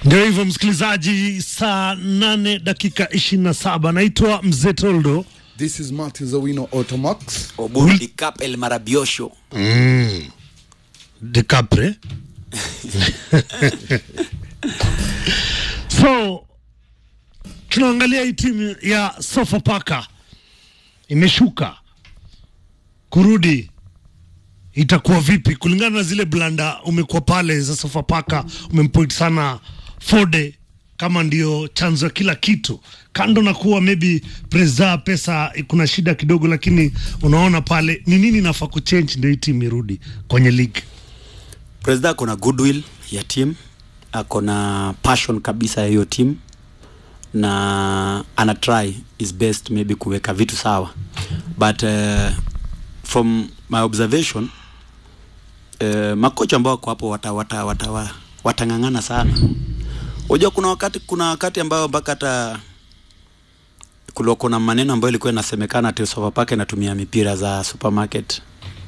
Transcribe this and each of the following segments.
Ndio hivyo msikilizaji, saa nane dakika ishirini na saba. Naitwa Mzee Toldo. This is Martin Zawino Automax. Oburu Dicap El Marabiosho. DiCaprio. so tunaangalia hii timu ya Sofapaka imeshuka kurudi, itakuwa vipi kulingana na zile blanda umekuwa pale za Sofapaka, umempoint sana Fode kama ndio chanzo ya kila kitu, kando na kuwa maybe presa pesa kuna shida kidogo, lakini unaona pale ni nini nafaa kuchange ndio hii timu irudi kwenye league. President ako na goodwill ya team, ako na passion kabisa ya hiyo team na ana try his best maybe kuweka vitu sawa but uh, from my observation uh, makocha ambao wako hapo wata, wata, wata, wata, watang'ang'ana sana. Unajua kuna wakati kuna wakati ambao mpaka hata kulikuwa kuna maneno ambayo ilikuwa inasemekana ati Sofapaka inatumia mipira za supermarket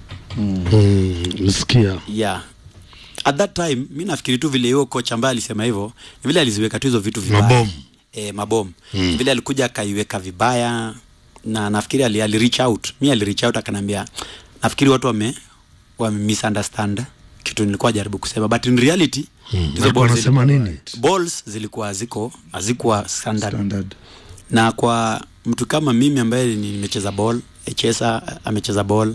Msikia yeah at that time mi nafikiri tu vile hiyo coach ambaye alisema hivyo ni vile aliziweka tu hizo vitu vibaya Mabomu. e, mabomu mm. vile alikuja akaiweka vibaya na nafikiri ali, ali reach out mi ali reach out akanambia nafikiri watu wame wame misunderstand kitu nilikuwa jaribu kusema but in reality hizo Walikuwa balls wanasema zilikuwa- nini? balls zilikuwa haziko hazikuwa standard Standard. na kwa mtu kama mimi ambaye ni- nimecheza ball Echesa amecheza ball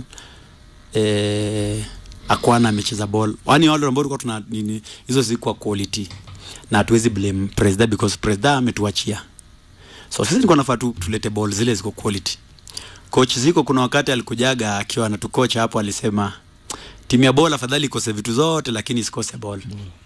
eh, Akwana amecheza ball yani wale ambao tulikuwa tuna nini hizo zilikuwa quality na hatuwezi blame president because president ametuachia so sisi tulikuwa nafaa tu, tulete ball zile ziko quality coach ziko kuna wakati alikujaga akiwa anatukocha hapo alisema timu ya ball afadhali ikose vitu zote lakini isikose ball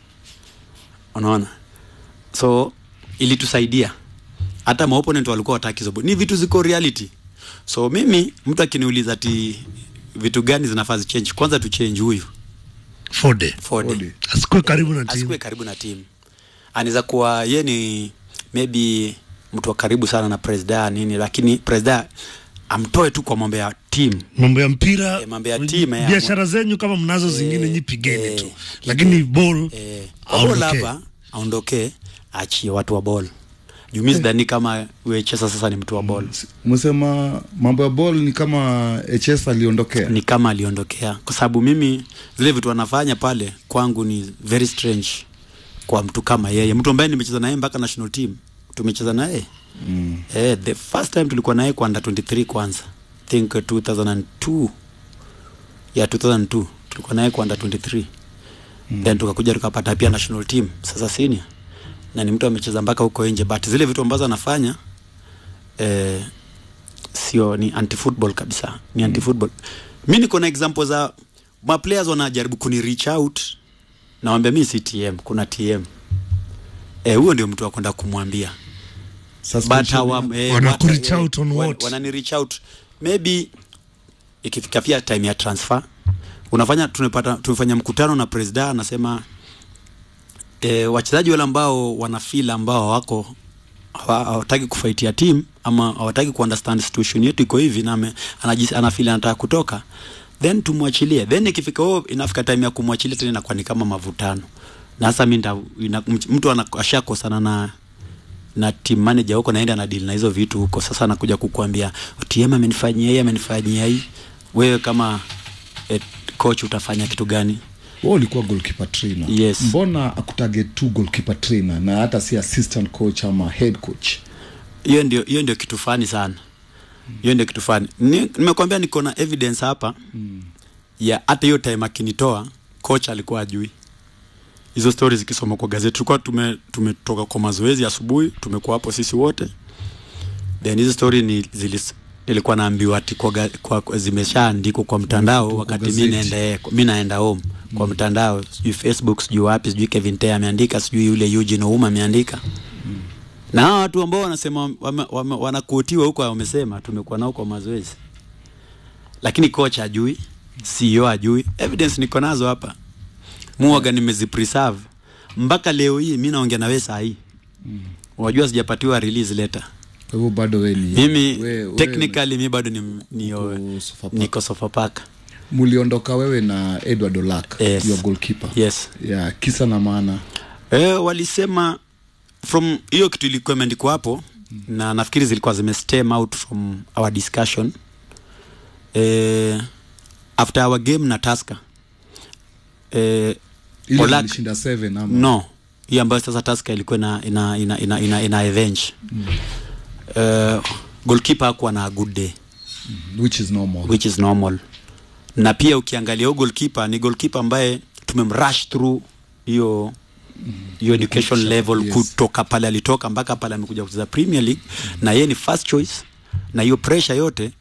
unaona so ilitusaidia hata maopponent walikuwa wataki hizo ball. ni vitu ziko reality so mimi mtu akiniuliza ati vitu gani zinafaa zichange kwanza tu change huyu Fode Forde Forde. asikuwe karibu na timu. asikuwe karibu na timu anaweza kuwa ye ni maybe mtu wa karibu sana na presida nini lakini presida amtoe tu kwa mambo ya timu mambo ya mpira Eh, mambo ya timu, eh, biashara zenyu kama mnazo zingine nyi pigeni eh, tu, lakini ball eh, aondoke. ball hapa aondoke achie watu wa ball juu mi sidhani kama wechesa sasa ni mtu wa ball Msema mambo ya ball ni kama HS aliondokea. ni kama aliondokea kwa sababu mimi zile vitu anafanya pale kwangu ni very strange kwa mtu kama yeye mtu ambaye nimecheza naye mpaka national team tumecheza naye mm. eh, the first time tulikuwa naye kwa under 23 kwanza think uh, 2002 ya 2002 tulikuwa naye kwa under 23 mm. then tukakuja tukapata pia national team sasa senior na ni mtu amecheza mpaka huko nje but zile vitu ambazo anafanya eh, sio ni anti football kabisa ni anti football mi niko na example za ma players wanajaribu kuni reach out nawambia mi si tm kuna tm eh huyo ndio mtu wa kwenda kumwambia but Suspension. hawa eh, Wana wat- ku-reach eh, out on wan- what? wanani reach out maybe ikifika pia time ya transfer unafanya tunapata tumefanya mkutano na president anasema e, wachezaji wale ambao wanafeel ambao wako hawa- hawataki kufaitia team ama hawataki kuunderstand situation yetu iko hivi na ame- anajisi- anafeel anataka kutoka then tumwachilie then ikifika oh, inafika time ya kumwachilia tena inakuwa ni kama mavutano na sasa mi nita- ina- mtu ana- ashakosana na na team manager huko naenda na deal na hizo vitu huko sasa anakuja kukuambia TM amenifanyia hii amenifanyia hii wewe kama eh, coach utafanya kitu gani Wewe ulikuwa goalkeeper trainer. Yes. Mbona akutage tu goalkeeper trainer na hata si assistant coach ama head coach? hiyo ndio hiyo ndio kitu fani sana hiyo ndio kitu fani Ni- nimekwambia niko na evidence hapa ya hata hiyo time akinitoa coach alikuwa ajui hizo stori zikisoma kwa gazeti tulikuwa tume tumetoka kwa mazoezi asubuhi tumekuwa hapo sisi wote then hizo story ni zilis, nilikuwa naambiwa ati kwa, ga- kwa, kwa zimeshaandikwa kwa mtandao Kwa wakati mi gazeti. naenda eh, mi naenda home kwa mtandao sijui facebook sijui wapi sijui Kevin Tee ameandika sijui yule Eugene Ouma ameandika na hawa watu ambao wanasema wame, wame, wanakuotiwa huko wamesema tumekuwa nao kwa mazoezi lakini coach ajui CEO ajui evidence niko nazo hapa muaga nimezipreserve mpaka leo hii mi naongea na wewe saa hii unajua sijapatiwa release letter Kwa hivyo bado we ni mimi we- we- technically mi bado ni, ni, Uko Sofapaka. niko Sofapaka muliondoka wewe na Edward Olak Yes. your goalkeeper yes yeah, kisa na maana e, walisema from hiyo kitu ilikuwa imeandikwa hapo na nafikiri zilikuwa zime stem out from our discussion eh, after our game na Tusker eh, ile Olak- ilishinda 7 ama no hii ambayo sasa Tusker ilikuwa ina ina ina ina, ina, ina avenge mm. uh, goalkeeper hakuwa na a good day which is normal which is normal na pia ukiangalia huyo goalkeeper ni goalkeeper ambaye tumemrush through hiyo hiyo education level yes. kutoka pale alitoka mpaka pale amekuja kucheza Premier League na yeye ni first choice na hiyo pressure yote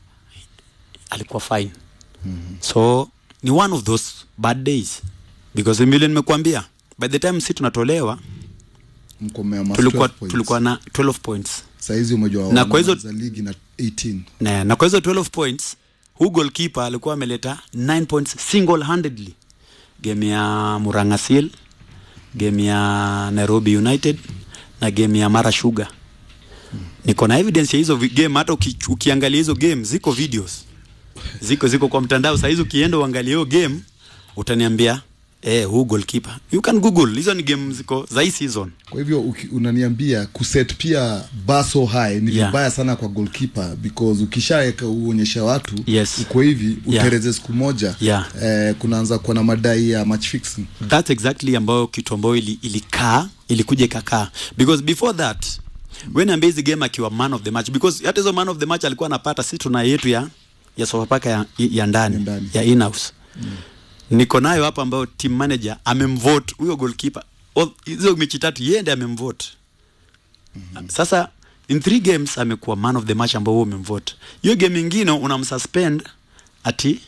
alikuwa fine so ni one of those bad days because vile nimekuambia by the time si tunatolewa mkomea mas tulikuwa 12 points. tulikuwa na 12 points saizi umejua Na kwa hizo- za ligi na 18 na, na kwa hizo 12 points hu goalkeeper alikuwa ameleta 9 points single handedly game ya Murangasil game ya Nairobi United na game ya Mara Sugar niko na evidence ya hizo vi- game hata uki, ukiangalia hizo game ziko videos ziko ziko kwa mtandao saa hizi ukienda uangalie hiyo game utaniambia eh huu goalkeeper you can google hizo ni game ziko za hii season kwa hivyo uki, unaniambia kuset pia baso high ni Yeah. vibaya sana kwa goalkeeper because ukishaweka uonyesha watu Yes. uko hivi Yeah. utereze siku moja Yeah. eh, kunaanza kuwa na madai ya match fixing that's exactly ambayo kitu ambayo ili, ilikaa ilikuja ikakaa because before that when ambia hizi game akiwa man of the match because hata hizo man of the match alikuwa anapata si tuna yetu ya ya Sofapaka ya, ya ndani Ya ndani. ya in-house mm. niko nayo hapa ambayo team manager amemvote huyo goalkeeper All- hizo mechi tatu yeye ndiye amemvote mm-hmm. sasa in three games amekuwa man of the match ambao wewe umemvote hiyo game ingine unamsuspend ati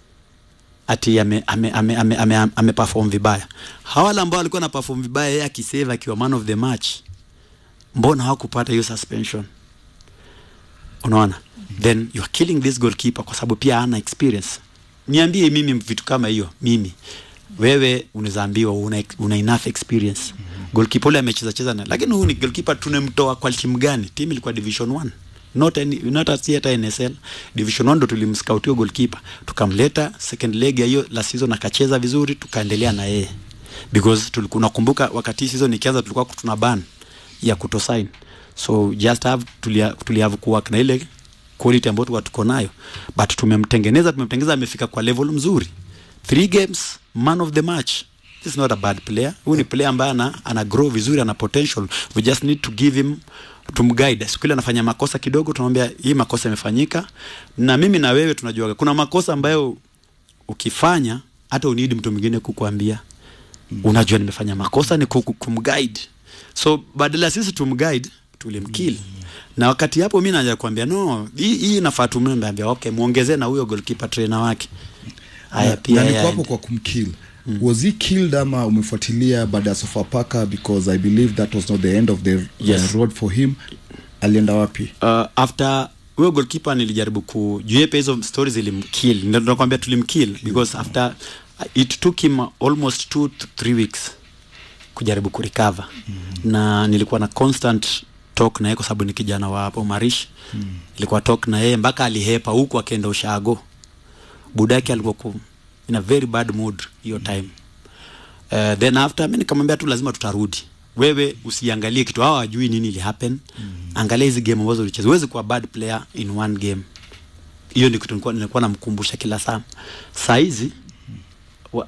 ati ame ame ame ame, ame, ame, ame perform vibaya. Hawa wale ambao walikuwa na perform vibaya yeye akisave akiwa man of the match, mbona hawakupata hiyo suspension? Unaona? Then you are killing this goalkeeper kwa sababu pia hana experience. Niambie mimi vitu kama hiyo, mimi wewe unaweza ambiwa una, una enough experience. Goalkeeper ule amecheza cheza na lakini huyu ni goalkeeper tunemtoa kwa timu gani? Timu ilikuwa division 1 not any, not at hata NSL division 1 ndo tulimscout hiyo goalkeeper tukamleta second leg ya hiyo la season akacheza vizuri tukaendelea na yeye because tulikuwa nakumbuka wakati hii season ikianza tulikuwa tuna ban ya kutosign so just have tulia, tulia have kuwork na ile quality ambayo tulikuwa tuko nayo but tumemtengeneza tumemtengeneza amefika kwa level mzuri three games man of the match this is not a bad player huyu ni player ambaye ana, ana grow vizuri ana potential we just need to give him tumguide siku ile anafanya makosa kidogo tunamwambia hii makosa imefanyika na mimi na wewe tunajua kuna makosa ambayo ukifanya hata unidi mtu mwingine kukuambia unajua nimefanya makosa ni kuku- kumguide so badala ya sisi tumguide tulimkill na wakati hapo mi naja kuambia no hii hii nafaa tumwambia okay muongezee na huyo goalkeeper trainer wake haya na, pia na niko yeye hapo aende. kwa kumkill mm. was he killed ama umefuatilia baada ya sofapaka because i believe that was not the end of the Yes. uh, road for him alienda wapi uh, after huyo goalkeeper nilijaribu ku juepe hizo stories ilimkill ndio nakwambia tulimkill because after uh, it took him almost two to three weeks kujaribu kurecover mm. na nilikuwa na constant talk na yeye kwa sababu ni kijana wa hapo marish mm. nilikuwa talk na yeye mpaka alihepa huku akaenda ushago budake alikuwa ku, in a very bad mood hiyo time uh, then after mi nikamwambia tu lazima tutarudi wewe usiangalie kitu hawa wajui nini ili happen mm. angalia hizi game ambazo ulicheza huwezi kuwa bad player in one game hiyo ndio kitu nilikuwa, nilikuwa namkumbusha kila saa saa hizi wa-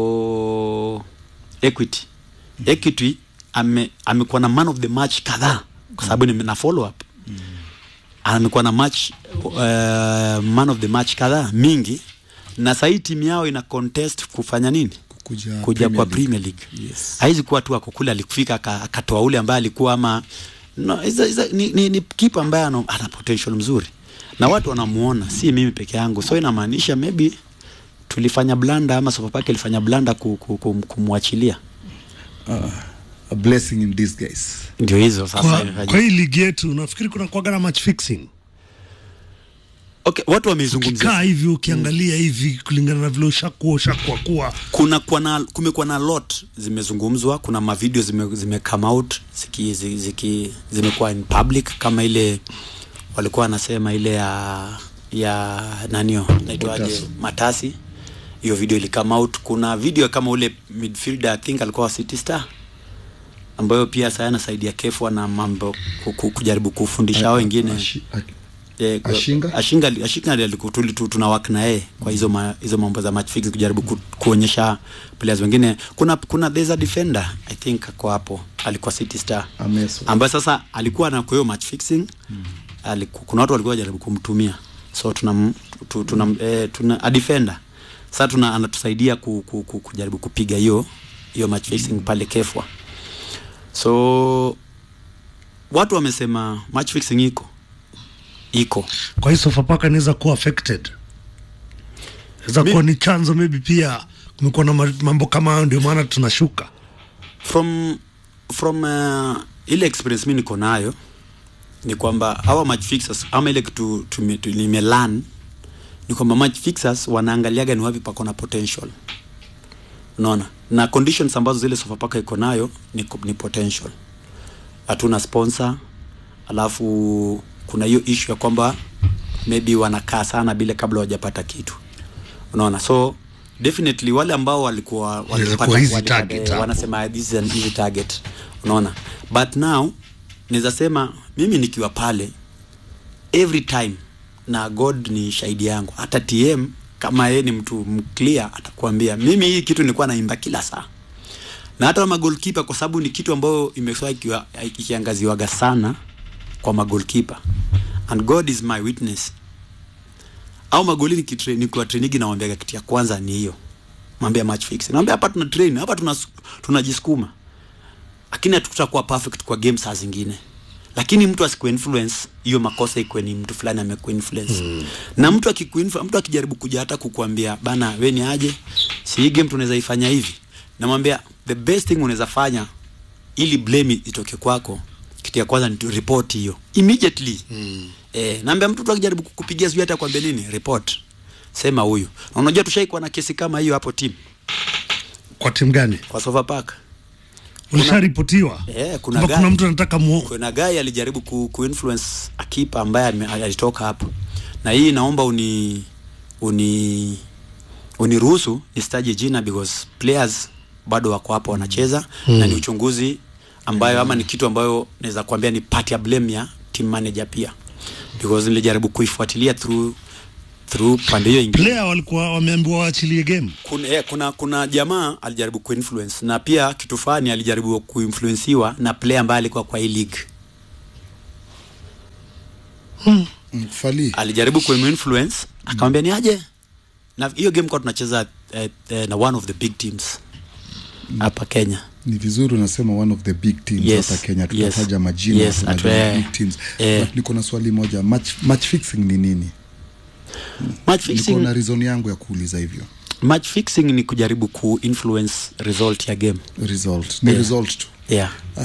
ako equity equity ame amekuwa na man of the match kadhaa kwa sababu ni na follow up amekuwa na match uh, man of the match kadhaa mingi na sahii timu yao ina contest kufanya nini kuja, kuja kwa League. Premier League Yes. haizi kuwa tu ako kule alikufika aka- akatoa ule ambaye alikuwa ama no, iza, iza, ni, ni, ni kipa ambaye ana, ana potential mzuri na watu wanamuona si mimi peke yangu so inamaanisha maybe tulifanya blanda ama Sofapaka ilifanya blanda ku, ku, ku, kumwachilia a blessing in disguise ndio hizo sasa kwa, imefanya- kwa hii ligi yetu nafikiri kuna kuaga na match fixing okay, watu wameizungumzia kaa hivi ukiangalia hivi kulingana na vile ushakuwa ushakuwa kuwa kuna kwa na kumekuwa na lot zimezungumzwa kuna mavideo zime, zime come out ziki, ziki, ziki zimekuwa in public kama ile walikuwa wanasema ile ya ya nanio naitwaje Matasi. matasi hiyo video ili come out kuna video kama ule midfielder I think alikuwa wa City Star ambayo pia saa anasaidia kefwa na mambo ku- ku- kujaribu kufundisha hao wengine Ashi- a- Eh, kwa- Ashinga? Ashinga Ashinga aliku- tuli- tu- tuna work na yeye kwa hizo ma, hizo mambo za match fixing kujaribu ku, kuonyesha players wengine kuna kuna there's a defender I think ako hapo alikuwa City Star Ameso. ambaye sasa alikuwa na kwa hiyo match fixing mm. aliku, kuna watu walikuwa wajaribu kumtumia so tuna tu, tuna, eh, tuna a defender sasa tuna anatusaidia ku, ku, ku, kujaribu kupiga hiyo hiyo match fixing pale Kefwa so watu wamesema match fixing iko iko kwa hii Sofapaka inaweza kuwa affected inaweza Mi- kuwa ni chanzo maybe pia kumekuwa na ma- mambo kama hayo ndio maana tunashuka from from uh, ile experience mi niko nayo ni kwamba hawa match fixers ama ile kitu tume- tu- nimelearn ni kwamba match fixers wanaangaliaga ni wapi pako na potential unaona na conditions ambazo zile Sofapaka iko nayo ni, ko- ni potential hatuna sponsor alafu kuna hiyo issue ya kwamba maybe wanakaa sana bila kabla wajapata kitu unaona so definitely wale ambao walikuwa walipata- kuwa easy walipata- target eh, hapo. wanasema this is an easy target unaona but now naweza sema mimi nikiwa pale every time na god ni shahidi yangu hata tm kama yeye ni mtu mclear atakwambia mimi hii kitu nilikuwa naimba kila saa na hata magolkipa kwa sababu ni kitu ambayo imekuwa ikiwa- ikiangaziwaga sana kwa magolkipa and god is my witness au magoli nikitre- nikiwa trainigi nawambiaga kitu ya kwanza ni hiyo mwambia match fix nawambia hapa tuna train hapa tuna tunajisukuma lakini hatutakuwa perfect kwa game saa zingine lakini mtu asikuinfluence hiyo makosa ikuwe ni mtu fulani amekuinfluence mm. na mtu akikuinfluence mtu akijaribu kuja hata kukuambia bana we ni aje si hii game tunaweza ifanya hivi namwambia the best thing unaweza fanya ili blame itoke kwako kitu ya kwanza ni tu report hiyo immediately mm. eh, naambia mtu tu akijaribu kukupigia sijui hata kwambia nini report sema huyu na unajua tushaikuwa na kesi kama hiyo hapo team kwa timu gani kwa Sofapaka ulisharipotiwa Eh, kuna Kwamba gari. kuna mtu anataka muo kuna guy alijaribu ku, kuinfluence akipa ambaye ame- alitoka hapo na hii naomba uni uni uniruhusu nisitaje jina because players bado wako hapo wanacheza mm. na ni uchunguzi ambayo ama ni kitu ambayo naweza kuambia ni part ya blame ya team manager pia because nilijaribu kuifuatilia through through pande hiyo ingine player walikuwa wameambiwa waachilie game kuna, eh, kuna kuna jamaa alijaribu kuinfluence na pia kitu fulani alijaribu kuinfluensiwa na player ambaye alikuwa kwa hii league Mm, Fali. alijaribu kuinfluence akamwambia ni aje na hiyo game kwa tunacheza eh, eh, na one of the big teams hapa Kenya ni vizuri unasema one of the big teams Yes, hapa kenya yes, tutataja majina yes, tunajua atu- eh, big teams eh. But niko na swali moja match, match fixing ni nini match niko fixing na reason yangu ya kuuliza hivyo match fixing ni kujaribu kuinfluence result ya game result ni Yeah. result tu yeah